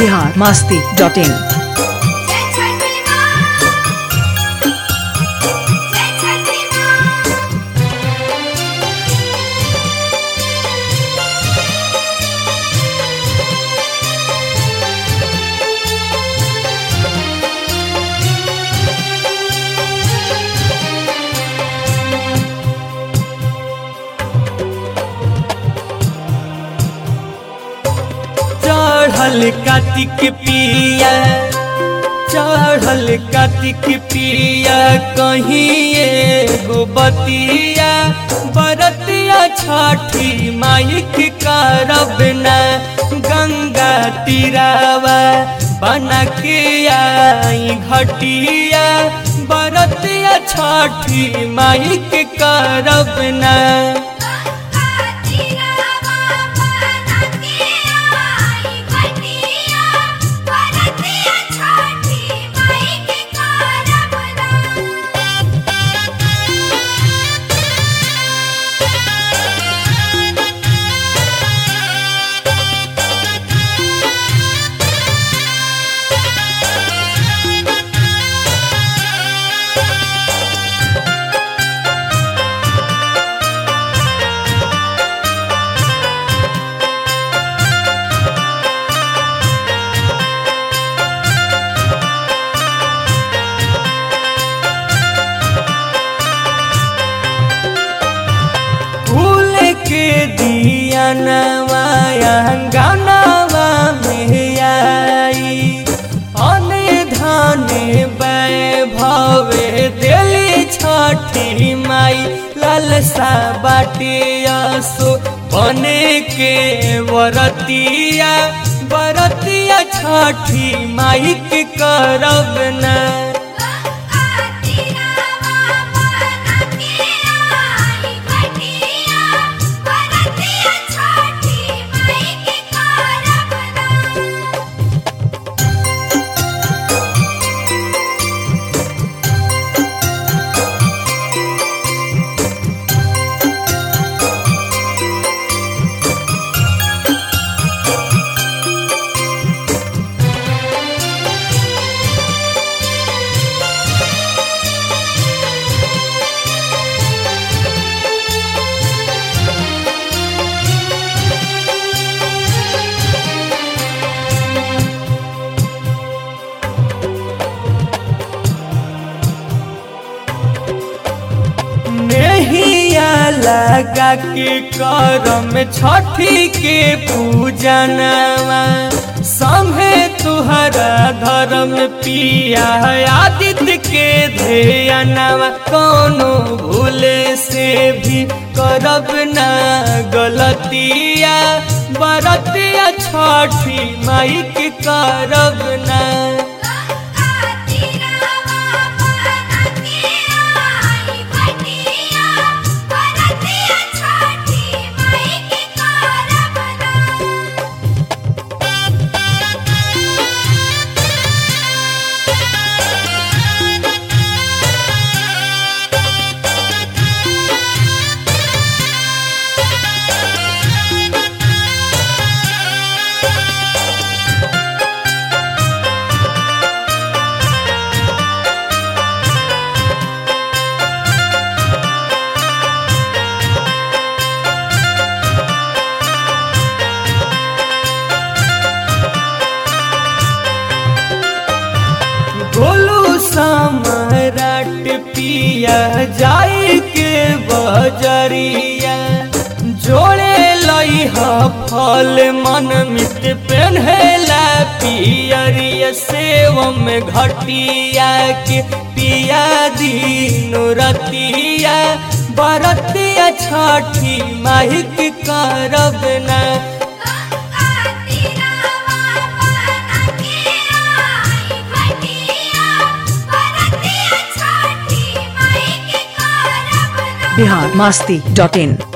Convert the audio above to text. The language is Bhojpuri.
बिहार मास्ती डॉट इन जय छठी माँ जय छठी माँ चढ़ल कार्तिक पिया चढ़ल कार्तिक पिया कहीं एगो बतिया बरतिया छठी माइक करब न गंगा तीरावा बना के आई घटिया बरतिया छठी माइक करब न तीरावा बना के आई घटिया बरतिया छठी माई के करब फूल के दिया नवाया गानावा में आई अने धाने वैभवे दिली छठी माई लालसा बाटे असो बने के वरतिया बरतिया छठी माई के करब ना तीरावा बना के आई घटिया बरतिया छठी माई के करब नेहिया लगा के करम छठी के पूजनवा संभे तुहरा धर्म पिया आदित्य के ध्यनवा कोनो भूले से भी करब ना गलतिया बरतिया छठी माई के करब ना तीरावा बना के आई घटिया बरतिया छठी माई के करब गोलू सम्राट पिया जाई के बजरिया जोड़े लई ह फल मन मित पेन्हेला पियरिया सेव में घटिया के पिया दीनो रतिया बरतिया छठी माहिक करब ना तीरावा बना के आई घटिया बरतिया छठी माई के करब बिहार मास्ती डॉट इन